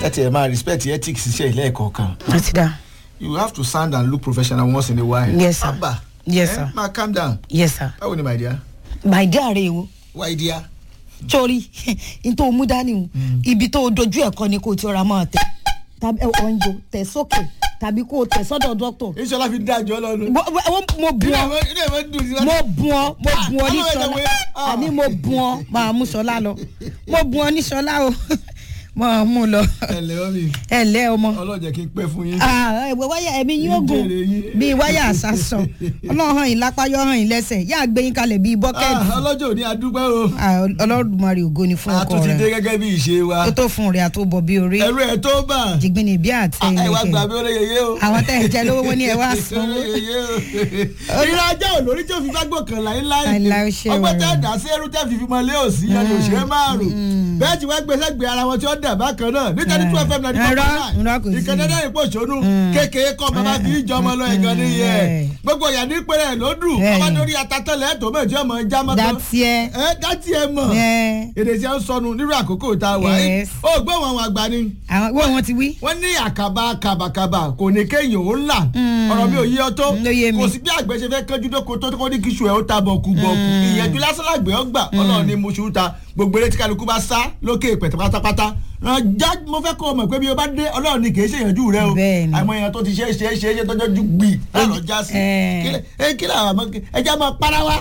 kẹ́tì ẹ̀ máa respect ethics iṣẹ́ ilé ẹ̀kọ́ kan ó ti dá you have to sound and look professional once in a while. Yes, sir. Abba, Yes, eh, sir. ma calm down. yes sir báwo ni my dear. my dear rẹ wo why dear. sórí n tó mú dání o ibi tó dojú ẹ̀kọ́ ni kò tí ọ̀rá máa tẹ̀ tàbí ọ̀njọ tẹ̀ sókè tàbí kò tẹ̀ sọ́dọ̀ dọ́kítọ̀ ìṣọlá fi dájọ́ lọ́nu. Mo- mo mo bu ọ ilé ìwé dùn sí mo bu ọ mo bu ọ ní Ah, sọlá ah. àní mo bu ọ máa mú sọlá lọ mo bu ọ ní sọlá o máa mú lọ ẹ lẹ́wọ́n mi ẹ lẹ́ ọmọ ọlọ́jẹ̀ kí n pẹ́ fún yín. Ah, ẹ̀wẹ̀ wáyà ẹ̀mí yín ó gùn Ìjèrè yín. bíi wáyà àsásọ ọlọ́run hàn yín lápá yọ hàn yín lẹ́sẹ̀ yá gbé yín kalẹ̀ bíi bọ́kẹ́ẹ̀tì Ah, ọlọ́jọ́ òní adúpẹ́ o. Ah, ọlọ́dúnmarè ògo ni fún a ọkọ tún ti dé rẹ gẹ́gẹ́ bí ìṣe wa. tó tó fún rẹ àtòbọ̀ bíi orí ẹ̀rọ ẹ̀ tó bà. jìgbìnì bí àti Ah, ẹ wá ẹnìkẹ́ gbà mí ó lè yeye o. àwọn tẹ̀ ń jẹ lówó wọn ni ẹ wá sanwó ìrìn ajá ò lórí tí o fi gbàgbọ́ kan láíláí Láíláí, ó ṣe ọgbọ́n wẹ̀rẹ̀. tẹ́ dà sí ẹrú tẹ́ fífi mọ́ lé òsì ẹni òṣèré márùn bẹ́ẹ̀ tí wọ́n gbé sẹ́gbẹ̀ẹ́ ara wọn tí wọ́n dà bákan náà nítorí tí wọ́n fẹ́ mi náà Irọ́, irọ́ kò sí. ìkànnì ẹ̀dá ìpò ṣónú kékeré kọ́ bàbá fi í jọmọ lọ ìkan nìyẹn Bẹ́ẹ̀. gbogbo ìyá ní pẹ́rẹ́ ló dùn Bẹ́ẹ̀. ọba lórí atatẹ́lẹ̀ tó méjì ọmọ já mọ́tò dátì ẹ ẹ dátì ẹ mọ̀ ẹ èdè tí a ń sọnù nírú àkókò tá a wà yìí Yes. ó gbọ́ wọn àwọn àgbà ni àwọn wọ́n wọn ti wí. wọ́n ní àkàbà kàbàkàbà kò ní kéèyàn ó là ọ̀rọ̀ mi ò yí ọ tó Mm, ló yé mi. kò sí bí àgbẹ̀ ṣe fẹ́ kánjú dóko tó kó ní kíṣù ẹ̀ ó ta bọ̀kù bọ̀kù ìyẹ̀jú lásán làgbẹ̀ ó gbà ọlọ́run ní mo ṣùú ta gbogbo eré tí kálukú bá sá lókè pẹ̀tẹ̀ pátápátá já mo fẹ́ kó o mọ̀ pé bí o bá dé ọlọ́run ní kì í ṣe ìyànjú rẹ o Bẹ́ẹ̀ni. àmọ́ èèyàn tó ti ṣe é ṣe é ṣe é ṣe tọ́jọ́ ju gbì lọ́nà já sí Eh. Kílẹ̀- eh, kílẹ̀ àwọn àmọ́ ẹja máa para wa.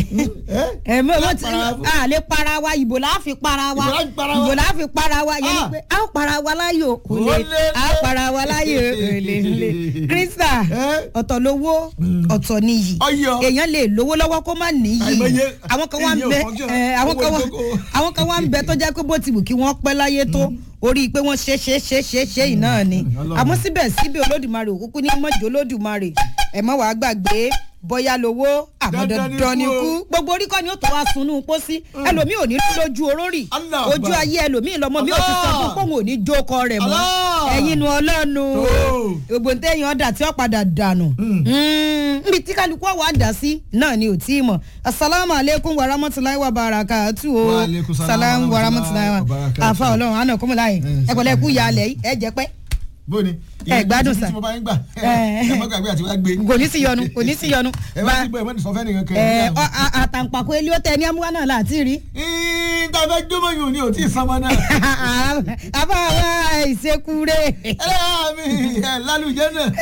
ẹ mọ wọn ti para wa fún? a lè para wa ìbò la fi para wa Ìbò la fi para wa? ìbò la fi para wa yẹn ni Ah. pé a ó para wa láyò kò lè Olè. a ó para wa láyò kò lè lè krista Eh. ọ̀tọ̀ lówó ọ̀tọ̀ níyì Ọyọ. èèyàn lè lówó lọ́wọ́ kó má níyì Àìmọye- àwọn kan wá ń èyí ò bẹ function. eh, àwọn kan Owó wá ìkókó. àwọn kan wá ń bẹ tó jẹ́ pé bó ti wù kí wọ́n pẹ́ láyé tó orí pé wọ́n ṣe ṣe ṣe ṣe ṣe yìí náà ni Ọlọ́run. àmọ́ síbẹ̀síbẹ̀ olódùmarè òkúkú ní mọ̀jọ́ olódùmarè ẹ̀ mọ́ wàá gbàgbé bóyá lówó àmọ́ Dandan ni dandan ni kú o. kú gbogbo orí kọ́ ni ó tó wá sunú pósí ẹlòmíì ò ní lójú orórì Allah ojú Akbar. ayé ẹlòmíì lọmọ mi ò ti sọ fún Allah. pòun ò ní jókòó rẹ̀ mọ́ Allah. ẹ̀yin nu ọlọ́nu Tó. gbogbo ntẹ́yìn ọ̀dà tí ó padà dànù níbi tí kálukú wà dà sí náà ni ò tí ì mọ̀ asalaamu aleykum wa rahmatulahi wa barakatu o Wa alaikum salaam salaam wa wa rahmatulahi wa rahmatulahi wa barakatuh. afa ọlọ́run àná kọ́mọláyé ẹ pẹ̀lẹ́ kú yálẹ̀ yìí ẹ jẹ́ pẹ́ bóni Ẹ gbádùn ìyẹn sà. tí mo bá ń gbà Eh. ẹ mọ́ gbàgbé àti wá gbé kò ní sí yọnu kò ní sí yọnu ẹ wá sí gbọ́ ẹ mọ́ ní sọ fẹ́ nìkan kan ẹ ọ- a- àtàǹpàkò elé ó tẹ ní amúwá náà láti rí. ìta fẹ́ jómọ̀ yòó ni ò tí ì sanmọ́ náà àbá wa ìṣekúre ẹlẹ́yà mi ẹ lálùjẹ́ náà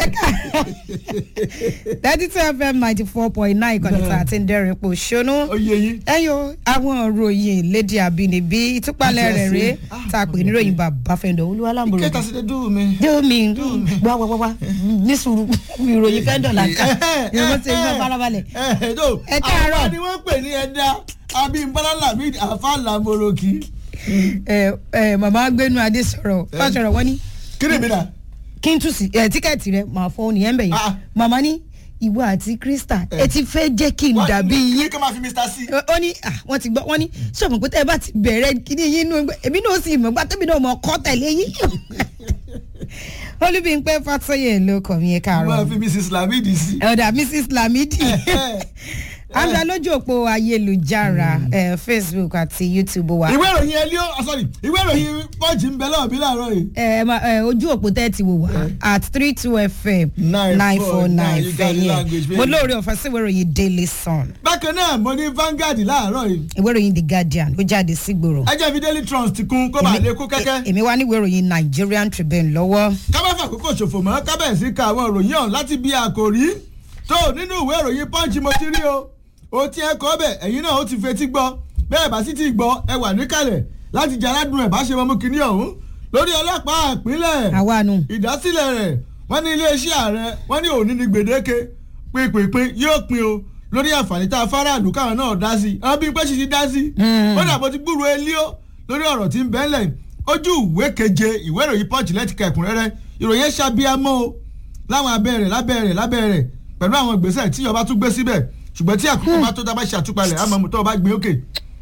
thirty two fm ninety four point nine ìkànnì tá a ti ń dẹ́rìn pò ṣónú. ó yé yín ẹyọ àwọn ròyìn lédi àbínibí ìtúpalẹ̀ rẹ̀ rèé tá a pè ní ròyìn bàbá fẹ́ndọ̀ olúwa lámbòrò. kẹta sí dúró mi. dómi wá wá wá wá ní sùúrù ìròyìn fẹ́ndọ̀ là ń kà ìròyìn tí ń bá farabalẹ̀. ẹ tó Ẹ káàárọ̀. àwọn ni wọ́n pè ní ẹ̀dá abímbọ́lá lamid afa lamoroki ẹ ẹ màmá gbénu adé sọ̀rọ̀ fásọ̀rọ̀ wọ́n ní kí ni mi dà. kí n tún sí ẹ tíkẹ́ẹ̀tì rẹ màá fọ́ nìyẹn bẹ̀ Ah. yẹn màmá ní ìwọ àti krista ẹ ti fẹ́ jẹ́ kí n dàbí yín kí máa fi mr c. ó ní ah, wọ́n ti gbọ́ wọ́n ní sọ̀mù pé tẹ́ ẹ bá ti bẹ̀rẹ̀ kíní yín nú ẹgbẹ́ èmi náà sì mọ̀ gbá tẹ́mi náà mọ̀ kọ́ tẹ̀lé yín. olúbíńpẹ́ fàtọ́yẹ̀ ló kọ̀ mí ẹ máa káàárọ̀ fi mrs lamid sí. ọ̀dà mrs lamidi àgbà lójú òpó ayélujára eh, facebook àti youtube wa ìwé ìròyìn ẹlíò sorry ìwé ìròyìn pọ́ǹchì ń bẹ lọ́wọ́ bí láàárọ̀ yìí. Eh, ma- eh, ojú òpó tẹ́ ti wò wá at three two fm nine four nine 949 fẹ̀yìn language, baby. mo lóore ọ̀fẹ́ sí ìwé ìròyìn daily sun bákan náà mo ní Vanguard láàárọ̀ yìí. ìwé ìròyìn the guardian ó jáde sígboro ẹ jẹ́ fi daily trust ti kún kó bàa lè kú kẹ́kẹ́. èmi wá ní ìwé ìròyìn nigerian tribune lọ́wọ́ kábàfà àkókò ṣòfò mọ́ kábẹ̀sí ka àwọn ìròyìn ọ̀hún láti bí àkòrí tó nínú ìwé ìròyìn punch mo ti rí o o ti ẹ kọ́ bẹ̀ ẹ̀yin náà ó ti fetí gbọ́ bẹ́ẹ̀ bá sì ti gbọ́ ẹ wà níkàlẹ̀ láti jẹ́ aládùn ẹ̀ bá ṣe mọ́mú kínní ọ̀hún lórí ọlọ́pàá ìpínlẹ̀ àwa nù ìdásílẹ̀ rẹ̀ wọ́n ní iléeṣẹ́ ààrẹ wọ́n ní òní ní gbèdéke pínpínpín yóò pín o lórí àǹfààní tá a fáráàlú káwọn náà dá sí àwọn bíi pé ṣì ti dá sí ó dàbọ̀ ti gbúròó elíó lórí ọ̀rọ̀ tí ń bẹ́lẹ̀ ojú ìwé keje ìwé ìròyìn punch lẹ́tìkà ẹ̀kúnrẹ́rẹ́ ìròyìn ẹ̀ ṣàbíamọ́ o láwọn abẹ́rẹ́ lábẹ́rẹ́ lábẹ́rẹ́ pẹ̀lú àwọn ìgbésẹ̀ tí ìjọba tún gbé síbẹ̀ ṣùgbọ́n tí àkókò bá tó dábàá ṣàtúpalẹ̀ àmọ́ mú tó o bá gbé òkè.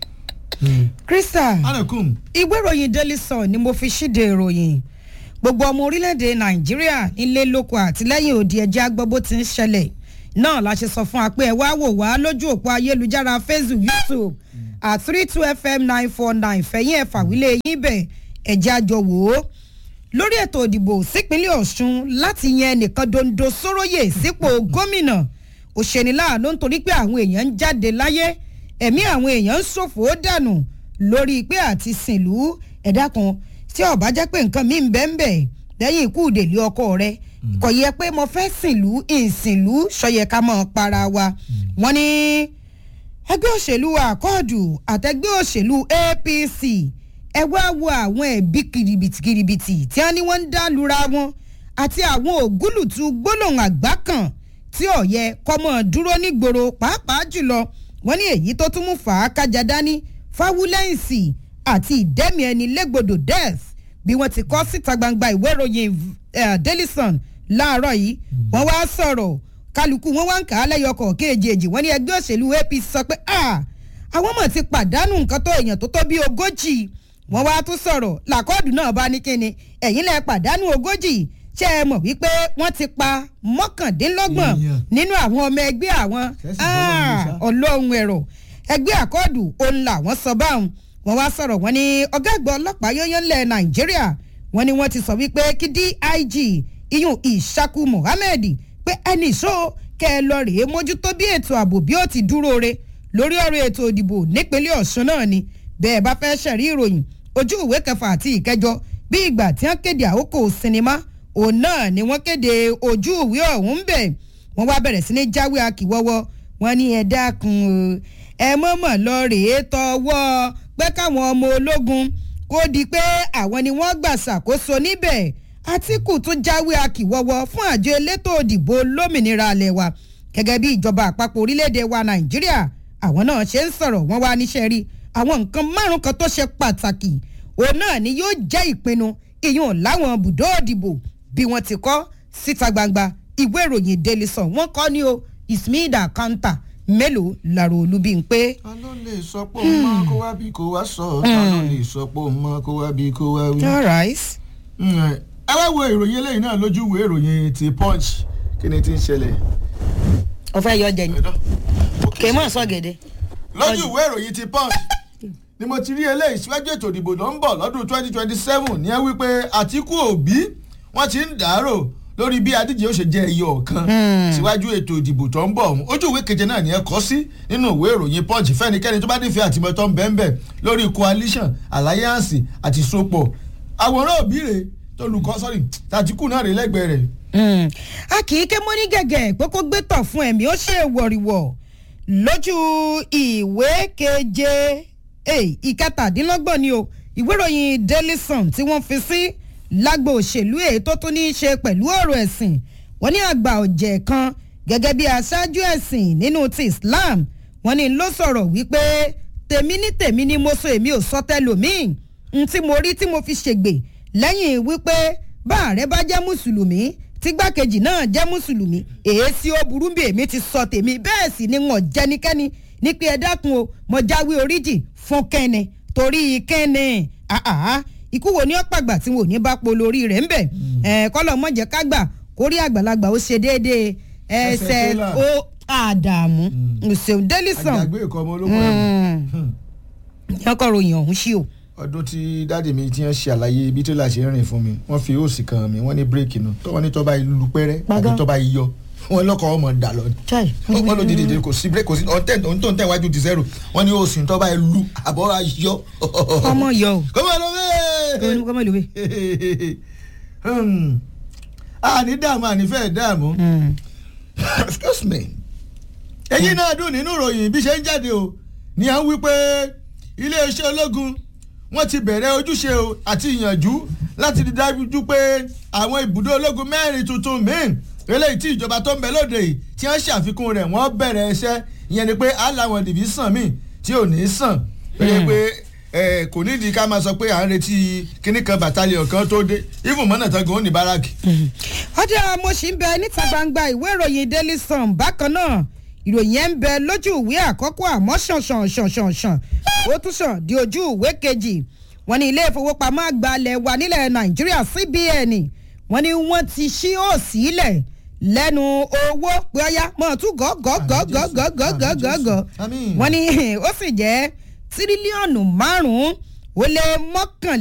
krista anakum ìwé ìròyìn daily sun ni mo fi ṣíde ìròyìn gbogbo ọmọ orílẹ̀-èdè nàìjíríà nílé lóko àtìlẹ́yìn òdi ẹ̀jẹ̀ agbọ́ bó ti ń ṣẹlẹ̀ náà la ṣe sọ fún wa pé ẹ wá wò wá lójú òpó ayélujára facebook youtube at three two fm nine four nine fẹ̀yìn ẹ̀ fàwílẹ̀ yín bẹ̀ ẹ̀jẹ̀ àjọ wò ó lórí ètò ìdìbò sípínlẹ̀ ọ̀ṣun láti yan ẹnìkan dondo sóróyè sípò gómìnà òṣèlú láàánú nítorí pé àwọn èèyàn ń jáde láyé ẹ̀mí àwọn èèyàn ń ṣòfò ó dànù lórí pé àti sìnlú ẹ̀dá kan tí ọ̀bá jẹ́ pé nǹkan mi ń bẹ́ ń bẹ̀ lẹ́yìn ikú ìdèlé ọkọ rẹ kò yẹ pé mo fẹ́ sìnlú ìsìnlú sọyẹ ká mọ̀ para wa wọ́n ní ẹgbẹ́ òṣèlú àkọọ̀dù àtẹgbẹ́ òṣèlú apc ẹ wá wo àwọn ẹ̀bí kiribiti kiribiti tí wọ́n ní wọ́n ń dá lura wọn àti àwọn ògúlùtù gbólóhùn àgbá kan tí ọ̀yẹ kọ́mọ dúró nígboro pàápàá jùlọ wọ́n ní èyí tó tún mú fàákájà dání fáwúlẹ́ǹsì àti ìdẹ́mi ẹni légbodò death bí wọ́n ti kọ́ síta gbangba ìwé ìròyìn uh, daily sun láàárọ̀ yìí wọ́n wá sọ̀rọ̀ kálukú wọn wá ń kà á lẹ́yọkọ̀ kéèjèèjì wọ́n ní ẹgbẹ́ òṣèlú apc sọ pé àwọn mọ̀ ti pàdánù nǹkan tó èèyàn tó tó bí ogójì wọ́n wá tún sọ̀rọ̀ làkọ́ọ̀dù náà bá ní kíni ẹ̀yìn lẹ pàdánù ogójì ṣé ẹ mọ̀ wípé wọ́n ti pa mọ́kàndínlọ́gbọ̀n Èèyàn. nínú àwọn ọmọ ẹgbẹ́ àwọn Ṣẹ́sì bọ́lọ́run ní sá. ọlọ́run ẹ̀rọ ẹgbẹ́ àkọọ́dù òun làwọn sọ báwọn wọ́n wá sọ̀rọ̀ wọ́n ní ọ̀gá àgbà ọlọ́pàá yóyán lẹ̀ nàìjíríà wọ́n ní wọ́n ti sọ wípé kí dig iyun ìṣàkú mohammed pé ẹnì ìṣó kẹ ẹ lọ rèé mójútó bí ètò ààbò bí ó ti dúró re lórí ọ̀rọ̀ ètò ìdìbò nípínlẹ̀ ọ̀ṣun náà ni bẹ́ẹ̀ bá fẹ́ ṣẹ̀rí ìròyìn ojú ìwé kẹfà àti ìkẹjọ bí ìgbà tí wọ́n kéde àkókò sinimá òun náà ni wọ́n kéde ojú ìwé ọ̀hún bẹ̀ wọ́n wá bẹ̀rẹ̀ sí ní jáwé akíwọ́wọ́ wọn ní ẹ dákun o ẹ mọ̀mọ̀ lọ rèé tọwọ́ pé káwọn ọmọ ológun kó di pé àwọn ni wọ́n gbà ṣàkóso níbẹ̀ àtìkù tún jáwé akíwọ́wọ́ fún àjọ elétò òdìbò lómìnira alẹ́ wa gẹ́gẹ́ bí ìjọba àpapọ̀ orílẹ̀-èdè wa nàìjíríà àwọn náà ṣe ń sọ̀rọ̀ wọ́n wá níṣẹ́ rí àwọn nǹkan márùn kan tó ṣe pàtàkì òun náà ni yóò jẹ́ ìpinnu ìyún láwọn bùdó òdìbò bí wọ́n ti kọ́ síta gbangba ìwé ìròyìn daily sun wọ́n kọ́ ní o ismaida kanta mélòó làrò olúbi ń pé. ta ló lè sọ pé òun mọ kó wá bí kó wá sọ ta ló lè sọ pé òun mọ kó wá bí kó wá wí. all right. Mm, ẹ wá wo ìròyìn eléyìí náà lójú ìwé ìròyìn ti punch kí ni ti ń ṣẹlẹ̀. ọ̀fẹ́ yọ jẹ ni Ẹ̀dọ́. kì í mọ̀ sọ́gẹ̀dẹ̀. lójú ìwé ìròyìn ti punch ni mo ti rí eléyìí síwájú ètò ìdìbò tó ń bọ̀ lọ́dún twenty twenty seven ní ẹ wípé àtìkú òbí wọ́n ti ń dàárò lórí bí adíje ó ṣe jẹ́ iye ọ̀kan síwájú ètò ìdìbò tó ń bọ̀ ọ̀hún ojú ìwé keje náà ni ẹ kọ́ sí nínú ìwé ìròyìn punch fẹ́nikẹ́ni tó bá nífẹ̀ẹ́ àtìmọ́tọ́ ń bẹ́ẹ̀ lórí coalition alliance àti sopọ̀ àwòrán òbí rẹ̀ tolùkọ́ sọ́rí tàtíkù náà rè lẹ́gbẹ̀ẹ́ rẹ̀ Mm. a kì í ké mọ́ ní gẹ̀gẹ̀ pé kó gbé tọ̀ fún ẹ̀mí ó ṣe wọ̀rìwọ̀ lójú ìwé keje eh, ìkẹtàdínlọ́gbọ̀n ni o ìwé ìròyìn daily sun tí wọ́n fi sí lágbo òṣèlú èyí tó tún ní í ṣe pẹ̀lú ọ̀rọ̀ ẹ̀sìn wọ́n ní àgbà ọ̀jẹ̀ kan gẹ́gẹ́ bí aṣáájú ẹ̀sìn nínú ti islam wọ́n ní ló sọ̀rọ̀ wípé tèmi ní tèmi ni mo sọ èmi ò sọ tẹlòmíì n tí mo rí tí mo fi ṣègbè lẹ́yìn wípé bá ààrẹ bá jẹ́ mùsùlùmí tígbàkejì náà jẹ́ mùsùlùmí èésì ó burú bí èmi ti sọ tèmi bẹ́ẹ̀ sì ni wọ́n jẹ́nikẹ́ni ní pé ẹ dákun o mo jáwé oríjì fún kẹ́ni torí kẹ́ni àhàhà ikú wo ni ó pàgbà tí wọn ò ní bá polo orí rẹ̀ ńbẹ̀ ẹ̀ kọ́lọ̀ mọ̀jẹ̀ kágbà kórí àgbàlagbà ó ṣe déédéé ẹsẹ̀ Ẹsẹ̀ tó là. ó àdàmú ṣeun délìsàn àjàgbé ìkọ́ ọmọ olóko ẹ̀mú. yọkọ̀ ròyìn ọ̀hún sí o. ọdún tí dáàdì mi ti ń ṣe àlàyé ibi tó là ṣe ń rìn fún mi wọ́n fi òsì kan mi wọ́n ní bírèkì nù tọ́wọ́ ní tọ́ba ìlú pẹ́rẹ́ àti Gbàgán. tọ́ba yíyọ wọ́n lọ́kọ̀ ọmọ dà lọ ni chai wọ́n ló dìde dìde kò sí bírèkì kò sí ọ̀tẹ̀ ohun tó ń tẹ̀ wájú di zero wọ́n ní òsì tọ́ba ìlú àbọ̀ ayọ. ọmọ yọ o kọ́mọ ló bẹ́ẹ̀. kọ́mọ ìlú bẹ́ẹ̀. àní dààmú àní fẹ́ẹ̀ dààmú excuse me èyí náà dùn nínú ìròyìn bí ṣe ń jáde o ní à ń wí pé iléeṣẹ́ ológun wọ́n ti bẹ̀rẹ̀ ojúṣe o àti ìyànjú láti rí dájú pé àwọn ibùdó ológun mẹ́rin tuntun míì eléyìí tí ìjọba tó ń bẹ lóde yìí tí wọ́n ṣàfikún rẹ̀ wọ́n bẹ̀rẹ̀ iṣẹ́ ìyẹn ni pé aláwọn dìbísàn míì tí ò ní sàn pé pé ẹ kò nídìí ká máa sọ pé à ń retí kíní kan bàtàlíọ̀ kan tó dé even mọ́nà tán gan ó ní báràkì. ọjà mo sì ń bẹ níta gbangba ìwé ìròyìn daily sun bákan náà ìròyìn ẹ̀ ń bẹ lójú ìwé àkọ́kọ́ àmọ́ ṣàn ṣàn ṣàn ṣàn ṣàn ó tún ṣàn di ojú ìwé kejì wọ́n ní ilé ìfowópamọ́ àgbà ilẹ̀ wa nílẹ̀ nàìjíríà cbn wọ́n ní wọ́n ti ṣí òsì ilẹ̀ lẹ́nu owó pé ọyá mọ̀ tún gọ́gọ́gọ́gọ́gọ́gọ́gọ́gọ́ Àmín. wọ́n ní ó sì jẹ́ tírílíọ̀nù márùn-ún ó lé mọ́kànlélẹ́gbẹ̀ẹ́